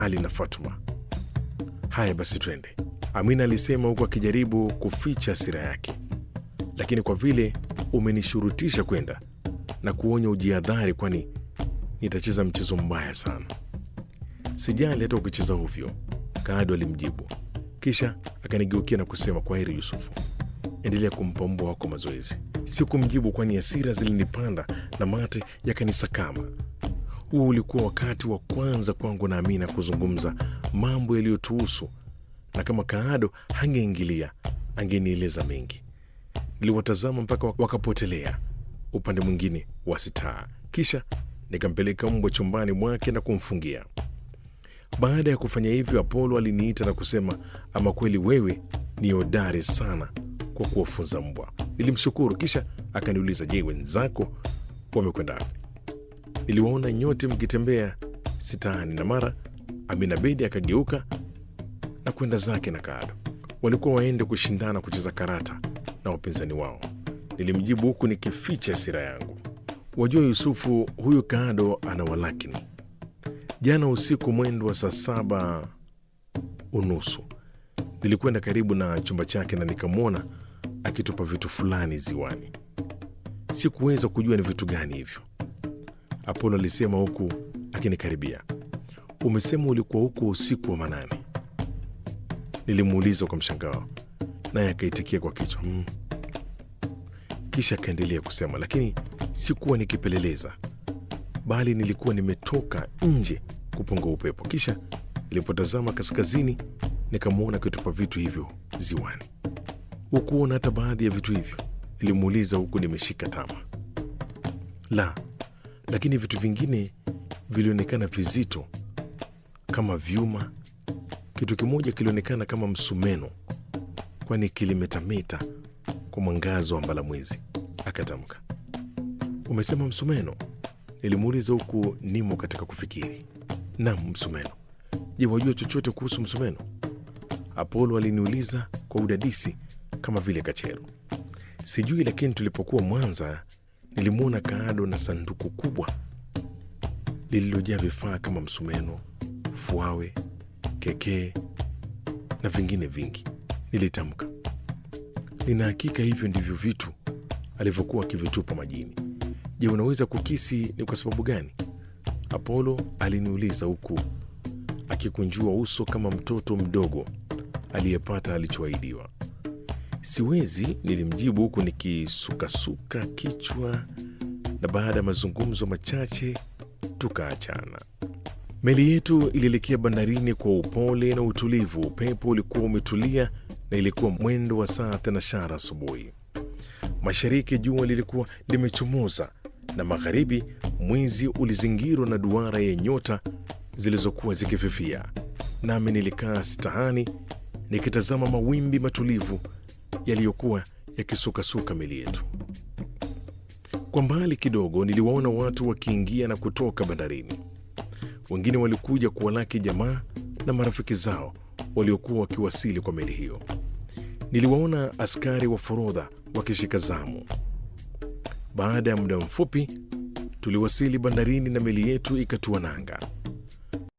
Ali na Fatuma. Haya basi, twende, Amina alisema huku akijaribu kuficha hasira yake. Lakini kwa vile umenishurutisha kwenda na kuonya ujihadhari, kwani nitacheza mchezo mbaya sana. Sijali hata ukicheza ovyo, Kaado alimjibu, kisha akanigeukia na kusema, kwa heri Yusufu, endelea kumpa mbwa wako mazoezi. Sikumjibu kwani hasira zilinipanda na mate yakanisakama. Huo ulikuwa wakati wa kwanza kwangu na Amina kuzungumza mambo yaliyotuhusu, na kama Kaado hangeingilia angenieleza mengi. Niliwatazama mpaka wakapotelea upande mwingine wa sitaa, kisha nikampeleka mbwa chumbani mwake na kumfungia. Baada ya kufanya hivyo, Apolo aliniita na kusema, ama kweli wewe ni hodari sana kwa kuwafunza mbwa. Nilimshukuru, kisha akaniuliza, je, wenzako wamekwenda wapi? Niliwaona nyote mkitembea sitaani, na mara Amina Bedi akageuka na kwenda zake na Kaado. Walikuwa waende kushindana kucheza karata na wapinzani wao. Nilimjibu huku nikificha hasira yangu. Wajua Yusufu, huyu Kaado ana walakini. Jana usiku mwendo wa saa saba unusu nilikwenda karibu na chumba chake na nikamwona akitupa vitu fulani ziwani. Sikuweza kujua ni vitu gani hivyo. Apolo alisema huku akinikaribia. Umesema ulikuwa huko usiku wa manane? Nilimuuliza kwa mshangao, naye akaitikia kwa kichwa mm. Kisha akaendelea kusema, lakini sikuwa nikipeleleza, bali nilikuwa nimetoka nje kupunga upepo. Kisha nilipotazama kaskazini, nikamwona akitupa vitu hivyo ziwani. Hukuona hata baadhi ya vitu hivyo? Nilimuuliza huku nimeshika tama. La, lakini vitu vingine vilionekana vizito kama vyuma. Kitu kimoja kilionekana kama msumeno, kwani kilimetameta kwa mwangazo wa mbalamwezi. Akatamka, umesema msumeno? Nilimuuliza huku nimo katika kufikiri. Nam, msumeno. Je, wajua chochote kuhusu msumeno? Apolo aliniuliza kwa udadisi kama vile kachero. Sijui, lakini tulipokuwa Mwanza nilimwona Kaado na sanduku kubwa lililojaa vifaa kama msumeno, fuawe, kekee na vingine vingi. Nilitamka, nina hakika hivyo ndivyo vitu alivyokuwa akivitupa majini. Je, unaweza kukisi ni kwa sababu gani? Apolo aliniuliza huku akikunjua uso kama mtoto mdogo aliyepata alichoahidiwa. Siwezi, nilimjibu huku nikisukasuka kichwa, na baada ya mazungumzo machache tukaachana. Meli yetu ilielekea bandarini kwa upole na utulivu. Upepo ulikuwa umetulia na ilikuwa mwendo wa saa thenashara asubuhi. Mashariki jua lilikuwa limechomoza na magharibi mwezi ulizingirwa na duara ya nyota zilizokuwa zikififia. Nami nilikaa stahani nikitazama mawimbi matulivu yaliyokuwa yakisukasuka meli yetu. Kwa mbali kidogo niliwaona watu wakiingia na kutoka bandarini. Wengine walikuja kuwalaki jamaa na marafiki zao waliokuwa wakiwasili kwa meli hiyo. Niliwaona askari wa forodha wakishika zamu. Baada ya muda mfupi tuliwasili bandarini na meli yetu ikatua nanga.